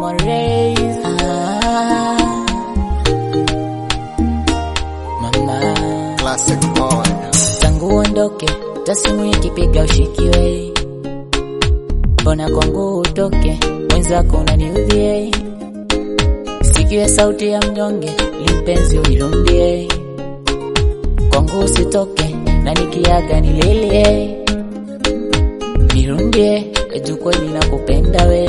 Harmonize. Ah, mama Classic boy. tangu uondoke, tasimu ikipiga ushikiwe, mbona kwangu utoke, mwenzako unaniudhie, sikiwe sauti ya mnyonge, limpenzi unirudie, kwangu usitoke, na nikiaga nililie, nirudie, kaju kweli nakupenda we,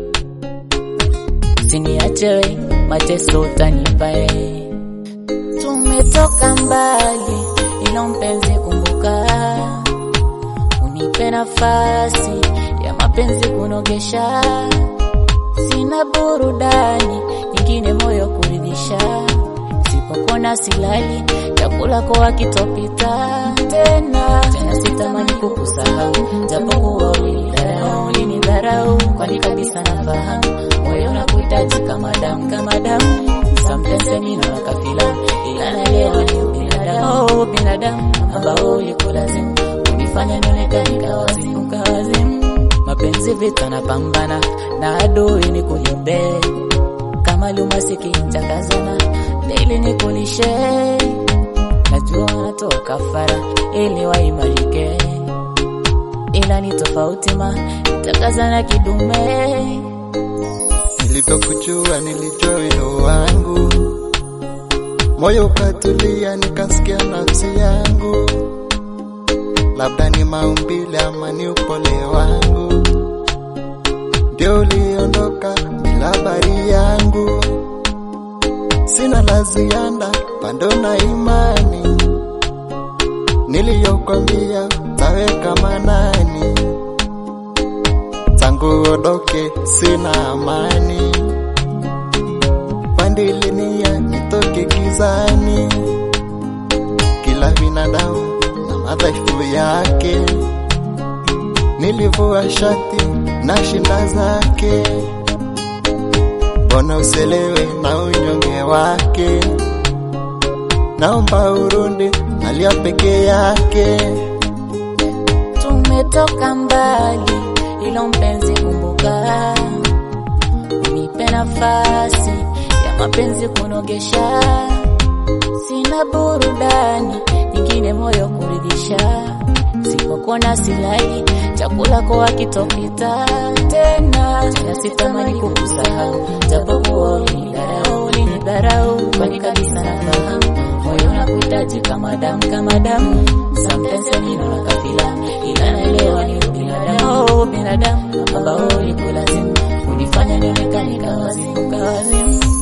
siniache we, mateso utanipa we tumetoka mbali, ila mpenzi kumbuka, unipe nafasi ya mapenzi kunogesha, sina burudani nyingine moyo kuridhisha, sipokona silali, chakula kwa kitopita tena tena, sitamani kukusahau, japokuwa ulinidharau, ulinidharau, kwani kabisa nafahamu moyo unakuhitaji kama damu, kama damu Sometimes mimi naona kafila ila naelewa ni binadamu, oh, binadamu ambao ulikulazimu kunifanya nionekane kawazimu, kawazimu. Mapenzi vita napambana na adui ni kuliombe kama lumasiki takazana daily ni kulishe, najua natoa kafara ili waimarike, ila ni tofauti ma takazana kidume Nilivyokujua nilijua wino wangu, moyo ukatulia, nikasikia nafsi yangu, labda ni maumbile ama ni upole wangu, ndio uliondoka bila habari yangu. Sina la ziada, bado na imani niliyokwambia taweka manani tangu uondoke sina amani, pandilinia nitoke gizani. Kila binadamu na madhaifu yake, nilivua shati na shinda zake, mbona uselewe na unyonge wake? Naomba urudi alia peke yake. tumetoka mbali, ilo mpenzi kumbuka, unipe nafasi ya mapenzi kunogesha, sina burudani nyingine moyo kuridhisha, sipokona silali, chakula kwa kitopita tena tena, sitamani kukusahau, japokuwa ulinidharau, ulinidharau, kwani kabisa nafahamu moyo unakuhitaji kama damu, kama damu. Sometimes mimi naona kafila, ila naelewa ni binadamu, oh, binadamu ambao ulikulazimu kunifanya nionekane kawazimu, kawazimu.